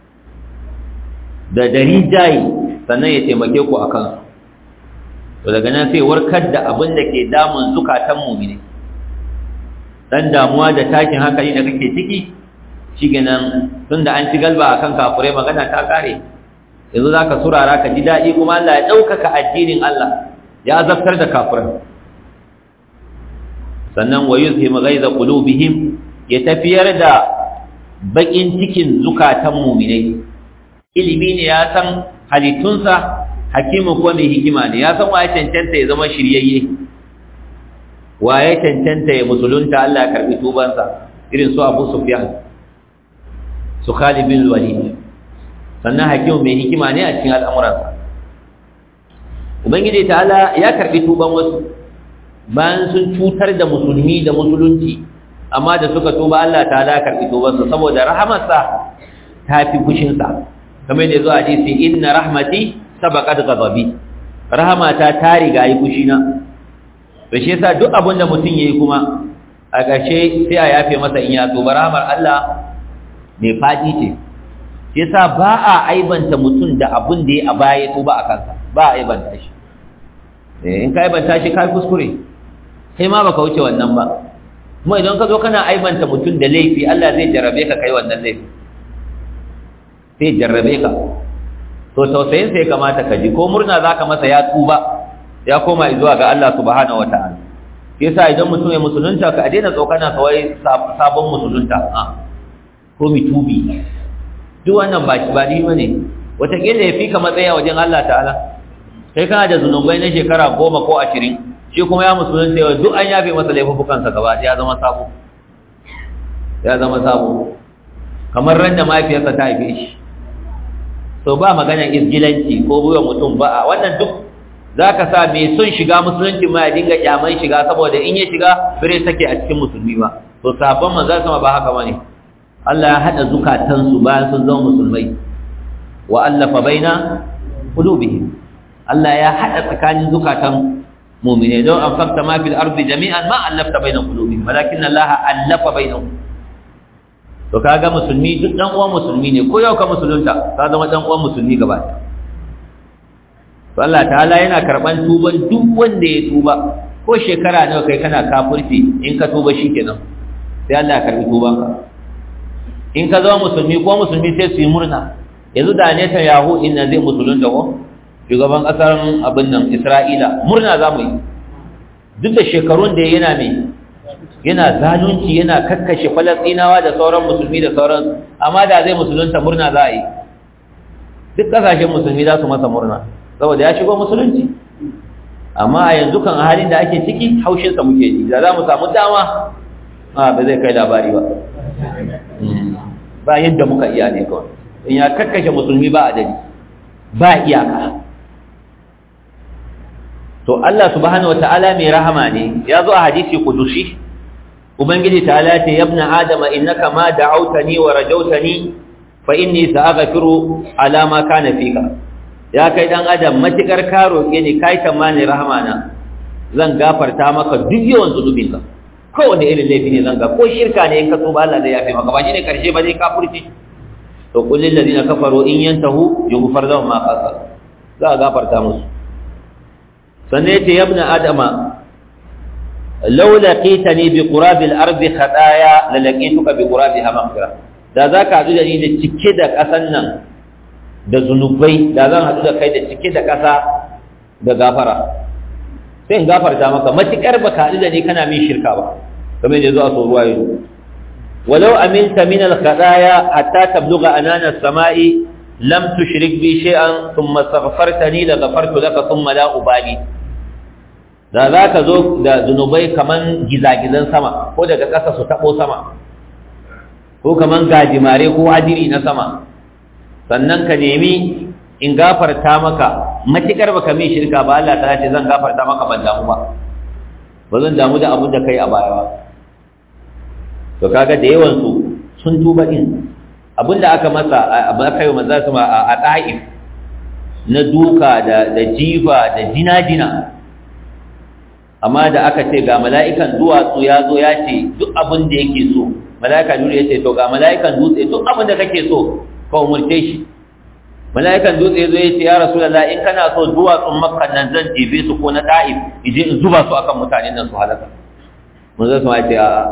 da da rijayi sannan ya taimake ku akan su to daga nan sai warkar da abin da ke damun zukatan mu'mini dan damuwa da takin hankali da kake ciki shigenan tunda an ci galba akan kafurai magana ta kare yanzu zaka surara ka ji dadi kuma Allah ya daukaka addinin Allah ya azabtar da kafurai sannan wa yuzhim ghaiza qulubihim ya tafiyar da bakin cikin zukatan mu'minai ilimi ne ya san halittunsa hakimin kuma mai hikima ne ya san waye cancanta ya zama shiryayye waye cancanta ya musulunta Allah ya karbi tubansa irin su Abu Sufyan su Khalid bin Walid sannan hakimin mai hikima ne a cikin al'amuransa Ubangiji ta'ala ya karbi tuban wasu bayan sun cutar da musulmi da musulunci amma da suka tuba Allah ta'ala ya karbi tubansa saboda rahamarsa ta fi fushinsa kamar da zuwa hadisi inna rahmati sabaqat ghadabi rahamata ta riga yi fushina to shi yasa duk abin da mutum yayi kuma a ƙarshe sai a yafe masa in ya tuba rahamar Allah mai fadi ce shi yasa ba a aibanta mutum da abin da ya a baya tuba a kansa ba a aibanta shi in ka aibanta shi ka kuskure sai ma baka wuce wannan ba kuma idan ka zo kana aibanta mutum da laifi Allah zai jarrabe ka kai wannan laifi sai jarrabe ka to tausayin sai kamata ka ji ko murna zaka masa ya tuba ya koma zuwa ga Allah subhanahu wataala yasa idan mutum ya musulunta ka daina tsokana kawai sabon musulunta a ko mitubi duk wannan ba shi ba ni bane wataƙila ya fi ka matsaya wajen Allah ta'ala kai kana da zunubai na shekara goma ko ashirin shi kuma ya musulunta yau duk an yafe masa laifukansa gaba ya zama sabo ya zama sabo kamar ran da mahaifiyarsa ta haife shi so ba magana izgilanci ko buwa mutum ba a wannan duk za ka sa mai son shiga musulunci ma ya dinga kyaman shiga saboda in ya shiga bire sake a cikin musulmi ba to sabon manzo sama ba haka bane Allah ya hada zukatansu bayan sun zama musulmai wa allafa baina qulubihim Allah ya hada tsakanin zukatan mu'mine don an fakta ma fil ardi jami'an ma allafta baina qulubihim walakin Allah allafa bainahum to kaga musulmi duk dan uwan musulmi ne ko yau ka musulunta ka zama dan uwan musulmi gaba to Allah ta'ala yana karban tuban duk wanda ya tuba ko shekara nawa kai kana kafirci in ka tuba shikenan sai Allah ya karbi tubanka in ka zama musulmi ko musulmi sai su yi murna yanzu da ne ta yahu inna zai musulunta ko shugaban kasar abin nan Isra'ila murna za mu yi duk da shekarun da yana mai yana zalunci yana kakkashe falastinawa da sauran musulmi da sauran amma da zai musulunta murna za a yi duk kasashen musulmi za su masa murna saboda ya shigo musulunci amma a yanzu kan halin da ake ciki haushinsa muke ji da za mu samu dama a ba zai kai labari ba ba yadda muka iya ne kawai in ya kakkashe musulmi ba a dani ba iyaka to Allah subhanahu wataala mai rahama ne ya zo a hadisi kudushi ubangiji ta'ala ce yabna adama innaka ma da'awtani wa rajawtani fa inni sa'aghfiru ala ma kana fika ya kai dan adam matikar ka roke ni kai tamani rahama na zan gafarta maka duk yawan zunubin ka kowane irin laifi ne zan ga ko shirka ne in ka tuba Allah zai yafe maka ba shine karshe ba zai kafirci to qul lil ladina kafaru in yantahu yughfar lahum ma qasar za a gafarta musu sannan yace yabna adama law laqitani bi qurabil ardi khataya la laqituka bi qurabiha maghfira da zaka hadu da ni da cike da kasan nan da zunubai da zan hadu da kai da cike da kasa da gafara sai in gafarta maka matikar baka hadu da ni kana min shirka ba kamar yadda zo a so ruwa yanzu ولو أمنت من الخطايا حتى تبلغ أنان السماء لم تشرك بي شيئا ثم استغفرتني لغفرت لك ثم لا أبالي da za ka zo da zunubai kaman gizagizan sama ko daga ƙasa su taɓo sama ko kaman gajimare ko hadiri na sama sannan ka nemi in gafarta maka matuƙar baka min shirka ba Allah ta ce zan gafarta maka ban damu ba ba zan damu da abin da kai a baya ba to kaga da yawan su sun tuba din abinda aka masa abu aka yi maza su a ta'if na duka da da jifa da jina-jina amma da aka ce ga mala'ikan duwatsu ya zo ya ce duk abin da yake so mala'ika dutse ya ce to ga mala'ikan dutse duk abin da kake so ka umurce shi mala'ikan dutse ya zo ya ce ya rasulullah in kana so duwatsun makka nan zan jebe su ko na ta'if ije in zuba su akan mutanen nan su halaka mun zai su ce a'a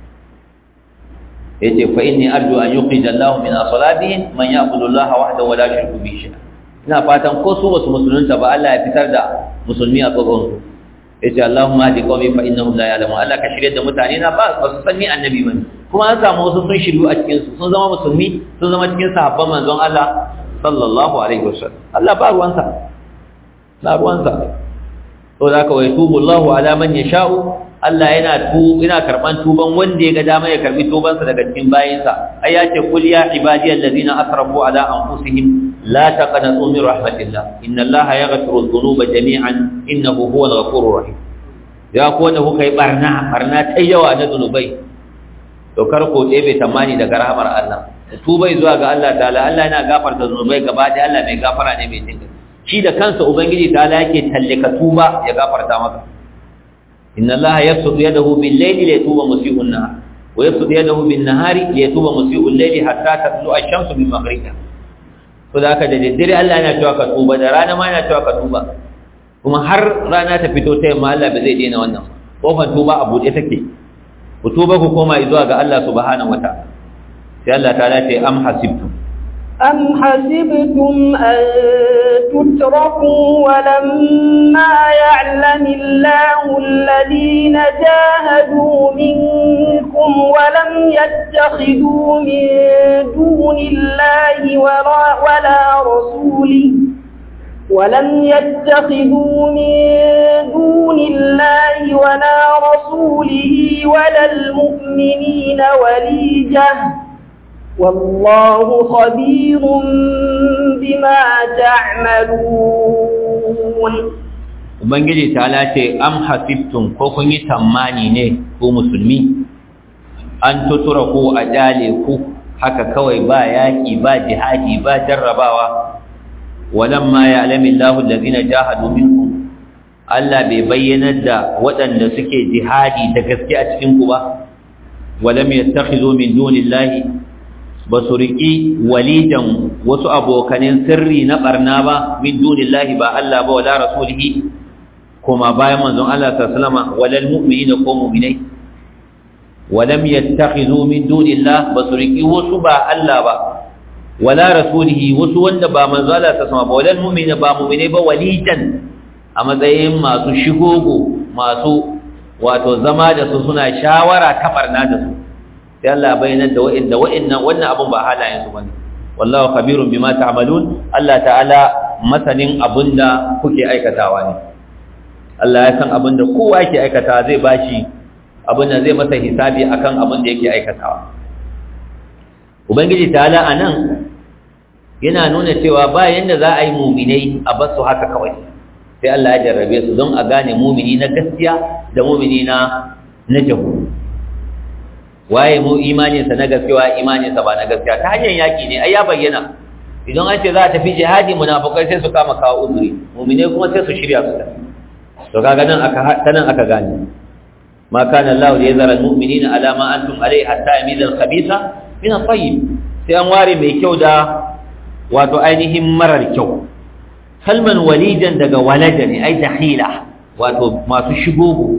yace fa inni arju an yuqija Allahu min asalabihim man ya'budu Allah wahdahu wa la yushriku bihi shay'a ina fatan ko su wasu musulunta ba Allah ya fitar da musulmi a tsoron su yace Allahumma hadi qawmi fa innahum la ya'lamun Allah ka shirye da mutane na ba ba su san ni annabi bane kuma an samu wasu sun shiryu a cikin su sun zama musulmi sun zama cikin sahabban manzon Allah sallallahu alaihi wasallam Allah ba ruwansa ba ruwansa to da ka wai tubu Allahu ala man yasha'u Allah yana tu ina karban tuban wanda ya ga dama ya karbi tubansa daga cikin bayinsa ai yace kul ya ibadiyal ladina asrafu ala anfusihim la taqnatu min rahmatillah inna allaha yaghfiru dhunuba jami'an innahu huwal ghafurur rahim ya ko wanda kuka yi barna barna ta yawa na zunubai to kar ko ɗebe tamani daga rahmar Allah tubai zuwa ga Allah ta'ala Allah yana gafarta zunubai gaba da Allah mai gafara ne mai jinka shi da kansa ubangiji ta'ala yake tallaka tuba ya gafarta maka إن الله يبسط يده بالليل ليتوب مسيء النهار ويبسط يده بالنهار ليتوب مسيء الليل حتى تطلع الشمس من مغربها فذاك da daddare Allah yana cewa ka tuba da rana ma yana cewa ka tuba kuma har rana ta fito ta yamma Allah ba zai daina wannan kofar tuba a buɗe take ku tuba ku koma zuwa ga Allah subhanahu wataala sai Allah ta ce am hasibtum أم حسبتم أن تتركوا ولما يعلم الله الذين جاهدوا منكم ولم يتخذوا من دون الله ولا, ولا رسوله ولم يتخذوا من دون الله ولا رسوله ولا المؤمنين وليجة والله خبير بما تعملون Ubangiji ta lace am hasibtum ko kun yi tammani ne ko musulmi an tutura ko a jale ku haka kawai ba yaƙi ba jihadi ba jarrabawa walamma ya'lamu Allahu allazina jahadu minkum Allah bai bayyanar da waɗanda suke jihadi da gaske a cikin ku ba walam yattakhidhu min dunillahi ba su riƙi walidan wasu abokanin sirri na ɓarna ba min dunillahi ba Allah ba wala rasulihi kuma bayan manzon Allah sallama walal mu'minina ko mu'minai walam yattakhidhu min dunillah ba su riƙi wasu ba Allah ba wala rasulihi wasu wanda ba manzon Allah sallama ba walal mu'minina ba mu'minai ba walidan a matsayin masu shigogo masu wato zama da su suna shawara ta ɓarna da su sai Allah bayyana da wa'inda wa'innan wannan abun ba halayen su bane wallahu khabirun bima ta'malun Allah ta'ala masanin abunda kuke aikatawa ne Allah ya san abunda kowa yake aikata zai bashi abunda zai masa hisabi akan abunda yake aikatawa ubangiji ta'ala anan yana nuna cewa ba yanda za a yi mu'minai a basu haka kawai sai Allah ya jarrabe su don a gane mu'mini na gaskiya da mu'mini na na jahu waye mu imaninsa na gaskiya imaninsa ba na gaskiya ta hanyar yaki ne ai ya bayyana idan an ce za a tafi jihadi munafukai sai su kama kawo uzuri mu'mine kuma sai su shirya su tafi to kaga nan aka tanan aka gane ma kana Allah ya zara almu'minina ala ma antum alai hatta yamiza al-khabitha min at-tayyib sai an ware mai kyau da wato ainihin marar kyau kalman walidan daga walada ne ai dahila wato masu shigogo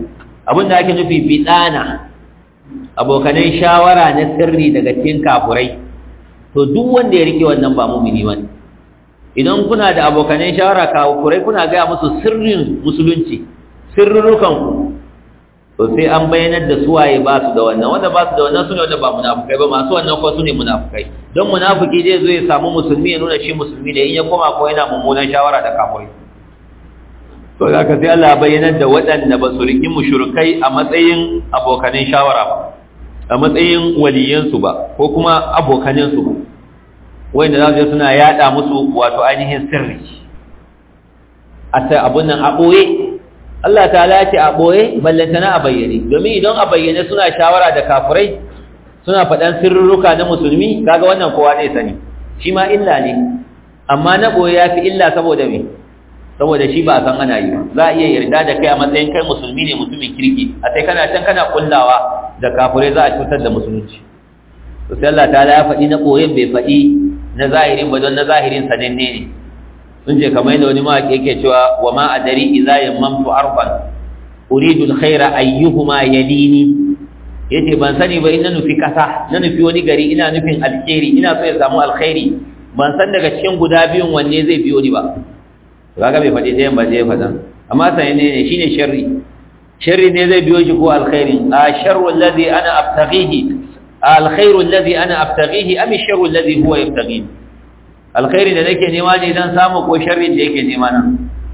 abinda ake nufi bidana abokanan shawara na sirri daga cikin kafurai to duk wanda ya rike wannan ba mumini bane idan kuna da abokanan shawara kafurai kuna ga musu sirrin musulunci sirrurukan ku to sai an bayyanar da suwaye ba su da wannan wanda ba su da wannan sune wanda ba munafukai ba masu wannan ko sune munafukai don munafiki zai zo ya samu musulmi ya nuna shi musulmi ne in ya koma ko yana mummunan shawara da kafurai to da ka sai Allah bayyanar da waɗanda ba su riki mushrikai a matsayin abokanin shawara ba a matsayin waliyansu ba ko kuma abokaninsu ba wanda za su je suna yada musu wato ainihin sirri a ta abun nan a ɓoye Allah ta ya ce a ɓoye ballantana a bayyane domin idan a bayyane suna shawara da kafurai suna faɗan sirruka na musulmi kaga wannan kowa zai sani shi ma illa ne amma na ɓoye ya fi illa saboda me saboda shi ba a san ana yi za a iya yarda da kai a matsayin kai musulmi ne mutumin kirki a sai kana can kana kullawa da kafurai za a cutar da musulunci to sai Allah ta'ala ya faɗi na ɓoyen bai faɗi na zahirin ba don na zahirin sananne ne sun ce kamar yadda wani mawaƙi yake cewa wa ma adari idza yammamtu arfan uridu alkhaira ayyuhuma yalini yace ban sani ba ina nufi kasa na nufi wani gari ina nufin alkhairi ina so ya samu alkhairi ban san daga cikin guda biyun wanne zai biyo ni ba kaga bai faɗi ɗayan ba zai faɗa amma sai ne ne shine sharri sharri ne zai biyo shi ko alkhairin a sharru alladhi ana abtaghihi alkhairu alladhi ana abtaghihi am sharru alladhi huwa yabtaghihi alkhairi da nake nema ne dan samu ko sharri da yake nema nan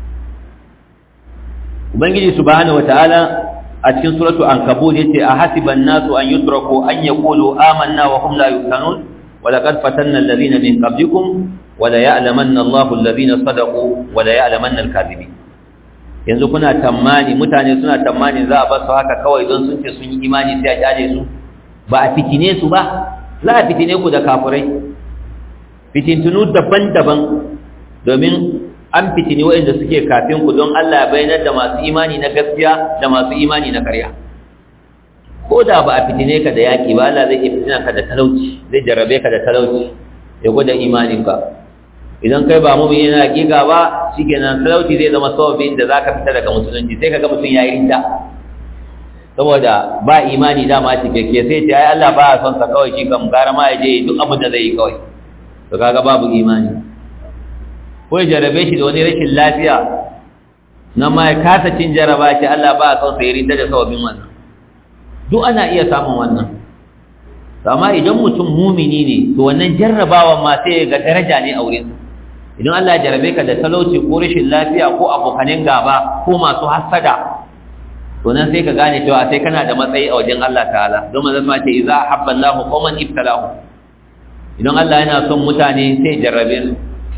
ubangiji subhanahu wataala a cikin suratu ankabut yace a hasiban nasu an yutraku an yaqulu amanna wa hum la yuftanun wa laqad fatanna alladhina min qablikum wa la ya'lamanna Allahu alladhina sadaqu wa la ya'lamanna al-kadhibin yanzu kuna tammani mutane suna tammani za a bar su haka kawai don sun ce sun yi imani sai a kyale su ba a fitine su ba za a fitine ku da kafirai fitintunu daban-daban domin an fitini waɗanda suke kafin ku don Allah ya bayyana da masu imani na gaskiya da masu imani na ƙarya ko da ba a fitine ka da yaƙi ba Allah zai iya fitina ka da talauci zai jarrabe ka da talauci ya gwada imaninka idan kai ba mumin yana hakika ba shikenan talauci zai zama sababin da zaka fita daga musulunci sai kaga mutum yayi rinda saboda ba imani dama cikakke sai ce ai Allah ba ya son sa kawai shi kam gara ma ya je duk abin da zai yi kawai to kaga babu imani ko ya jarabe shi da wani rashin lafiya na ma ya kasa cin jaraba shi Allah ba ya son sa ya rinda da sababin wannan duk ana iya samun wannan amma idan mutum mumini ne to wannan jarrabawan ma sai ga daraja ne a wurin idan Allah ya jarabe ka da talauci ko rashin lafiya ko abokanin gaba ko masu hasada to nan sai ka gane cewa sai kana da matsayi a wajen Allah ta'ala don manzo ma ce idza habba Allahu qauman ibtalahu idan Allah yana son mutane sai jarrabe su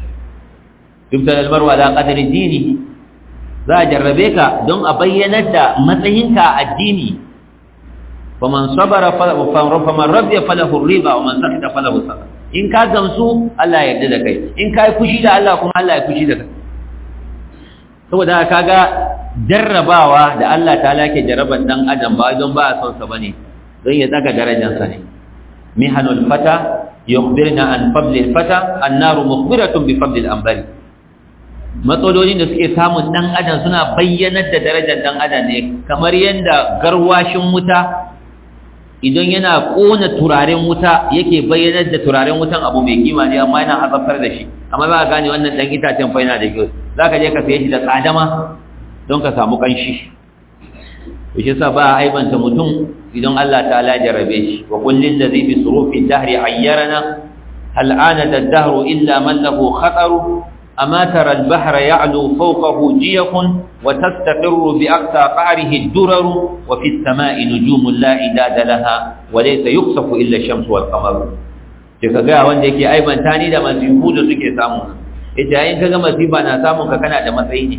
ibtal almaru ala qadri dini za a jarrabe ka don a bayyanar da matsayinka a addini faman sabara faman radiya falahu riba wa man sakata falahu sabr in ka gamsu Allah ya yarda da kai in ka yi fushi da Allah kuma Allah ya fushi da kai saboda kaga jarrabawa da Allah ta'ala ke jarraban dan adam ba don ba a son sa bane don ya daga darajarsa ne mihanul fata yukhbirna an fadlil fata annaru mukhbiratun bi fadlil anbari matsalolin da suke samun dan adam suna bayyanar da darajar dan adam ne kamar yanda garwashin wuta idan yana kona turaren wuta yake bayyanar da turaren wutan abu mai kima ne amma yana azabtar da shi amma za ka gane wannan dan itacen fa yana da kyau za ka je ka saye shi da tsadama don ka samu kanshi shi sa ba a aibanta mutum idan Allah ta'ala jarabe shi wa kullin da zai bi surufi dahri ayyarana hal ana da dahru illa man lahu khataru أما ترى البحر يعلو فوقه جيف وتستقر بأقصى قعره الدرر وفي السماء نجوم لا إداد لها وليس يخسف إلا الشمس والقمر ka ga wanda yake aibanta ni da masifu da suke samu ita yayin kaga masifa na samun ka kana da matsayi ne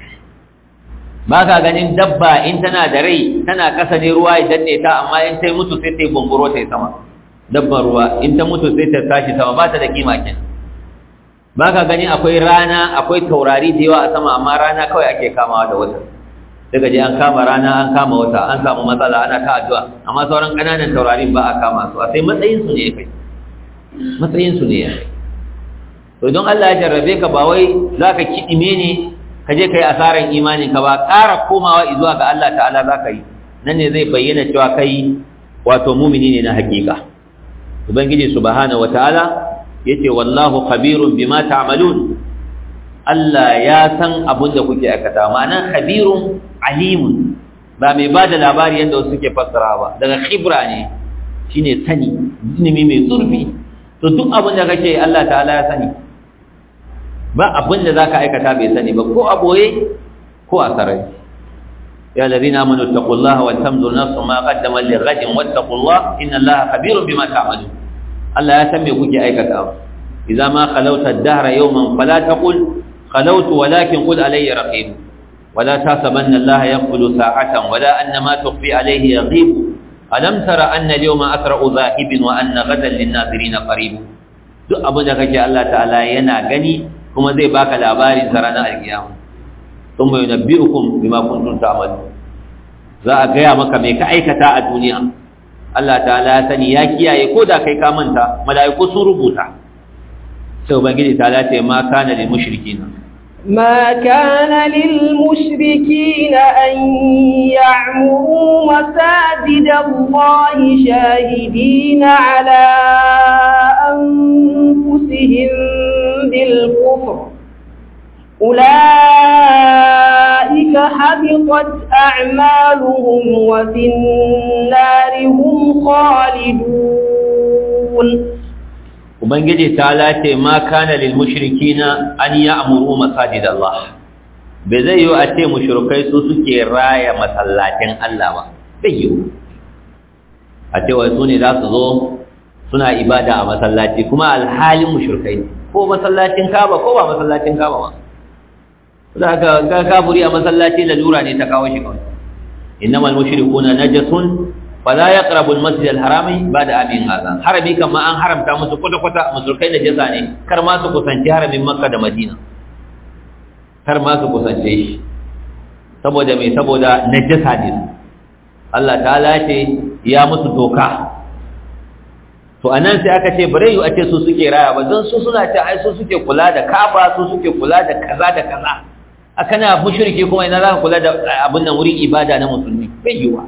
ba ka ganin dabba in tana da rai tana kasa ne ruwa idan ne ta amma in ta mutu sai ta yi bumburo ta yi sama dabban ruwa in ta mutu sai ta tashi sama ba ta da kima kenan ba ka gani akwai rana akwai taurari da yawa a sama amma rana kawai ake kamawa da wata daga je an kama rana an kama wata an samu matsala ana ta addu'a amma sauran ƙananan taurarin ba a kama su a sai matsayinsu ne ya kai matsayinsu ne ya kai to don Allah ya jarrabe ka ba wai za ka kiɗime ne ka je ka yi asarar imanin ka ba ƙara komawa zuwa ga Allah ta'ala za ka yi nan ne zai bayyana cewa kai wato mumini ne na hakika ubangiji subhanahu wataala yace wallahu khabirun bima ta'malun Allah ya san abin da kuke aikata ma'ana khabirun alimun ba mai bada labari yadda wasu suke fassara ba daga khibra ne shine sani ilimi mai zurfi to duk abin da kake Allah ta'ala ya sani ba abin da zaka aikata bai sani ba ko a boye ko a sarari ya ladina amanu taqullaha wal tanzur nafsun ma qaddamat lighadin wattaqullaha inna Allaha khabirun bima ta'malun Allah ya san me kuke aikata idza ma khalawta ad-dahra yawman fala taqul khalawtu walakin qul alayya raqib ولا تحسبن الله يقبل ساعة ولا أن ما تخفي عليه يغيب ألم تر أن اليوم أسرع ذاهب وأن غدا للناظرين قريب duk abin da kake Allah ta'ala yana gani kuma zai baka labarin sa ranar alkiyama thumma yunabbi'ukum bima kuntum ta'malun za a gaya maka me ka aikata a duniya Allah ta'ala ya sani ya kiyaye ko da kai ka manta mala'iku sun rubuta sai ubangiji ta'ala ce ma kana lil mushrikina ما كان للمشركين أن يعمروا مساجد الله شاهدين على أنفسهم بالكفر أولئك حبطت أعمالهم وفي النار هم خالدون ubangiji ta lace ma kana lil mushrikina an ya'muru masajid Allah bai zai yi a ce mushrikai su suke raya masallatin Allah ba bai yi a ce wai su ne za su zo suna ibada a masallaci kuma alhalin mushrikai ko masallacin Kaaba ko ba masallacin Kaaba ba za ka ga kafuri a masallaci lalura ne ta kawo shi kawai innamal mushrikuna najasun fala yaqrabu al-masjid al-haram ba'da amin hadha harami kama an haramta musu kwata kwata musulkai da jaza ne kar ma su kusanci haramin makka da madina kar ma su kusance shi saboda me saboda najasa ne Allah ta'ala ce ya musu doka to anan sai aka ce bare yu a ce su suke raya ba don su suna ce ai su suke kula da kafa su suke kula da kaza da kaza akana mushriki kuma ina za ka kula da abin nan wurin ibada na musulmi bai yiwa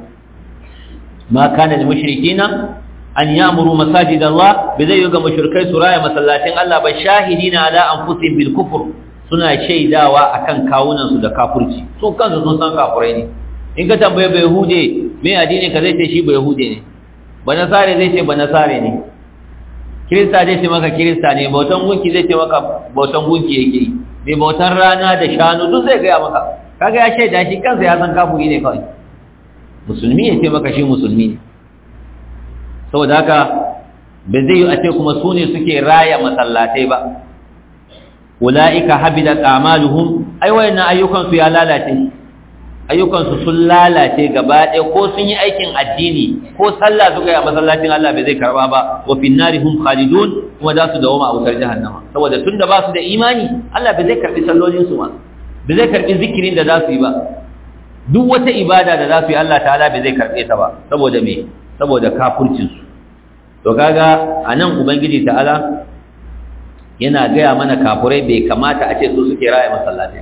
ما كان للمشركين أن يأمروا مساجد الله بذي يوغا مشركي سرايا مسلاتين الله بشاهدين على أنفسهم بالكفر suna shaidawa akan kawunan su da kafirci su kansu sun san kafirai ne in ka tambaye bai hude me addini ka zai ce shi bai hude ne ba nasare zai ce ba nasare ne kirista zai ce maka kirista ne bautan gunki zai ce maka bautan gunki yake yi mai bautan rana da shanu duk zai gaya maka kaga ya shaida shi kansa ya san kafiri ne kawai musulmi ya ce maka shi musulmi ne saboda haka ba zai yi a ce kuma su ne suke raya masallatai ba ula'ika habidat a'maluhum ai wayannan ayyukan su ya lalace ayyukan su sun lalace gaba ɗaya ko sun yi aikin addini ko sallah suka yi a masallacin Allah bai zai karba ba wa fin narihum khalidun kuma za su dawo a wutar jahannama saboda tunda ba su da imani Allah bai zai karbi sallolin su ba bai zai karbi zikirin da za su yi ba duk wata ibada da za su yi Allah ta'ala bai zai karɓe ta ba saboda me saboda kafircinsu to kaga anan ubangiji ta'ala yana gaya mana kafurai bai kamata a ce su suke raya masallaci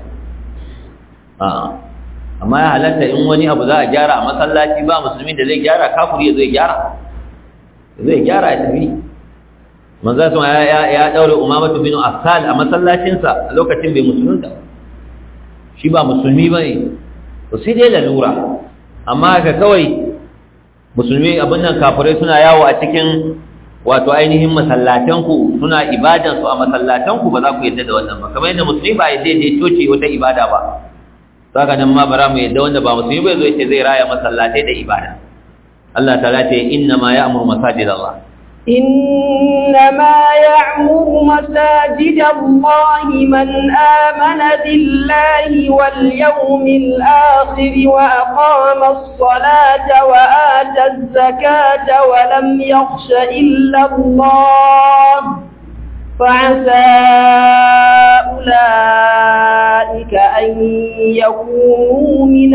a'a amma ya halatta in wani abu za a gyara a masallaci ba musulmi da zai gyara kafuri ya zai gyara zai gyara ya tafi manzo sun ya ya daure umamatu bin asal a masallacinsa a lokacin bai musulunta shi ba musulmi bane to sai dai lalura amma ka kawai musulmi abin nan kafirai suna yawo a cikin wato ainihin masallatanku suna ibadansu a masallatanku ba za ku yadda da wannan ba kamar yadda musulmi ba yadda ya coci wata ibada ba saka nan ma bara mu yadda wanda ba musulmi bai zo yace zai raya masallatai da ibada Allah ta'ala ce inna ma ya'muru masajid Allah إنما يعمر مساجد الله من آمن بالله واليوم الآخر وأقام الصلاة وآتى الزكاة ولم يخش إلا الله فعسى أولئك أن يكونوا من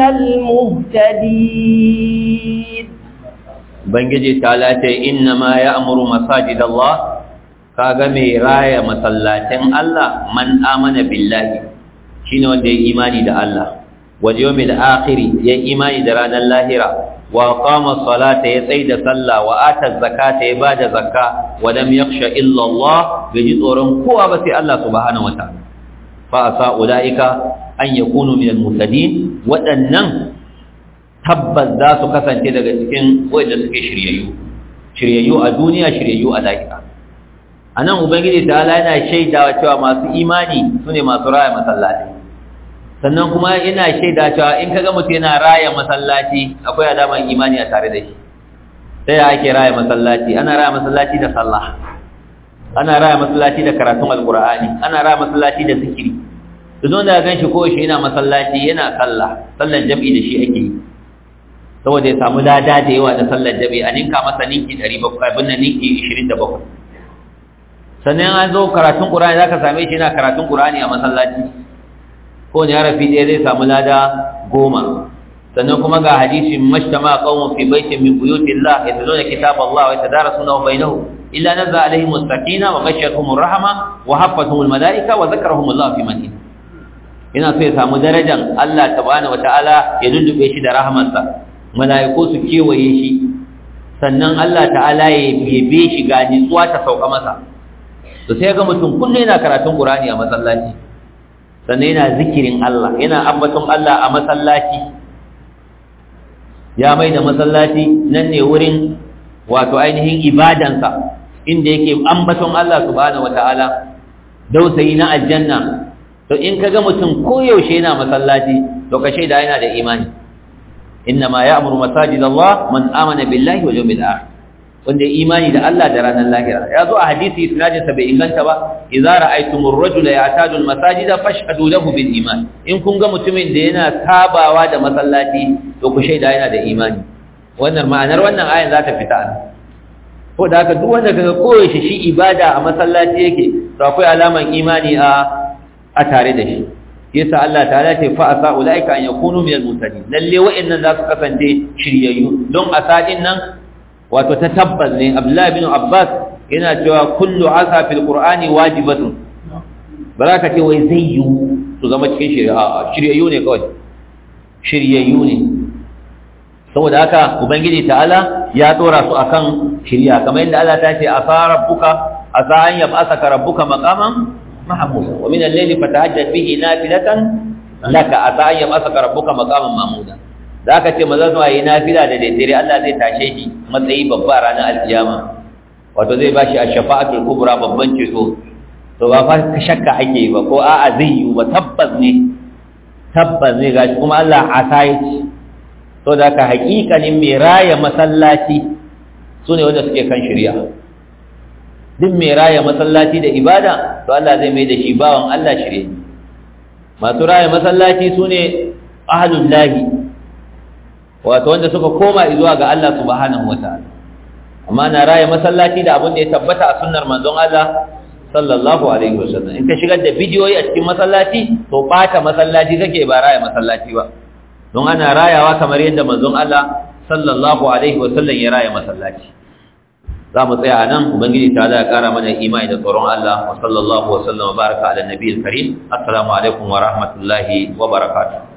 المهتدين Ubangiji ta lace inna ma ya amuru masajid Allah kaga mai raya masallacin Allah man amana billahi shine wanda ya imani da Allah wal yawmil akhir ya imani da ranar lahira wa qama salata ya tsaida sallah wa ata zakata ya bada zakka wa lam yakhsha illa Allah bai ji tsoron kowa ba sai Allah subhanahu wataala fa asa ulaika an yakunu min al-muhtadin waɗannan tabbas za su kasance daga cikin wanda suke shiryayyu shiryayyu a duniya shiryayyu a lahira anan ubangiji ta'ala yana shaidawa cewa masu imani sune masu raya masallaci sannan kuma yana shaida cewa in kaga mutum yana raya masallaci akwai alaman imani a tare da shi sai ake raya masallaci ana raya masallaci da sallah ana raya masallaci da karatun alqur'ani ana raya masallaci da zikiri duk wanda ya ganshi ko shi yana masallaci yana sallah sallar jami'i da shi ake yi saboda ya samu lada da yawa da sallar jami'i a ninka masa ninki 700 abin nan ninki 27 sannan an zo karatun qur'ani zaka same shi yana karatun qur'ani a masallaci ko ne harafi ɗaya zai samu lada goma sannan kuma ga hadisin mashtama qaumun fi baitin min buyutillah yatluna kitaballah wa yatadarasunahu bainahum illa nazza alaihim as-sakina wa ghashiyatuhum ar-rahma wa haffatuhum al-malaika wa dhakarahum Allah fi man ina so ya samu darajar Allah subhanahu wa ta'ala ya lullube shi da rahmarsa malaiku su kewaye shi sannan Allah ta'ala ya bebe shi ga nitsuwa ta sauka masa to sai ga mutum kullum yana karatun Qur'ani a masallaci sannan yana zikirin Allah yana ambaton Allah a masallaci ya mai da masallaci nan ne wurin wato ainihin ibadansa inda yake ambaton Allah subhanahu wataala dausayi na aljanna to in kaga mutum koyaushe yana masallaci to ka shaida yana da imani inna ma ya'muru masajidallah man amana billahi wal yawmil akhir wanda imani da Allah da ranar lahira ya zo a hadisi isnadin sa bai inganta ba idza ra'aytumur rajula ya'tadu al-masajida fashhadu lahu bil iman in kun ga mutumin da yana sabawa da masallaci to ku shaida yana da imani wannan ma'anar wannan ayan za ta fita an ko da haka duk wanda kaga koyaushe shi ibada a masallaci yake to akwai alaman imani a a tare da shi yasa Allah ta'ala ce fa asa ulaika an yakunu minal mutadin lalle wa'annan za su kasance shiryayyu don asadin nan wato ta tabbas ne abdullahi bin abbas yana cewa kullu asa fil qur'ani wajibatun baraka ce wai zai yi su zama cikin shari'a shiryayyu ne kawai shiryayyu ne saboda haka ubangiji ta'ala ya tsora su akan shirya kamar yadda Allah ta ce asa rabbuka asa an yab'asaka rabbuka maqaman mahmuda wa min al-layli fatahajjat bihi nafilatan laka asa an yab'asaka rabbuka maqaman mahmuda da aka ce maza zuwa yi nafila da daidare Allah zai tashe shi matsayi babba ranar alkiyama wato zai ba shi a shafa'atul kubra babban ceto to ba fa ka shakka ake ba ko a'a zai yi ba tabbas ne tabbas ne gashi kuma Allah a sai to da ka hakikanin mai raya masallaci su ne wanda suke kan shirya duk mai raya masallaci da ibada to Allah zai mai da shi bawan Allah shirye masu raya masallaci su ne ahalullahi wato wanda suka koma zuwa ga Allah subhanahu wataala amma na raya masallaci da abin da ya tabbata a sunnar manzon Allah sallallahu alaihi wasallam in ka shigar da bidiyoyi a cikin masallaci to bata masallaci kake ba raya masallaci ba don ana rayawa kamar yadda manzon Allah sallallahu alaihi wasallam ya raya masallaci za mu tsaya nan ubangiji ta da kara mana imani da tsoron Allah wa sallallahu wa sallama baraka ala nabiyil karim assalamu alaikum wa rahmatullahi wa barakatuh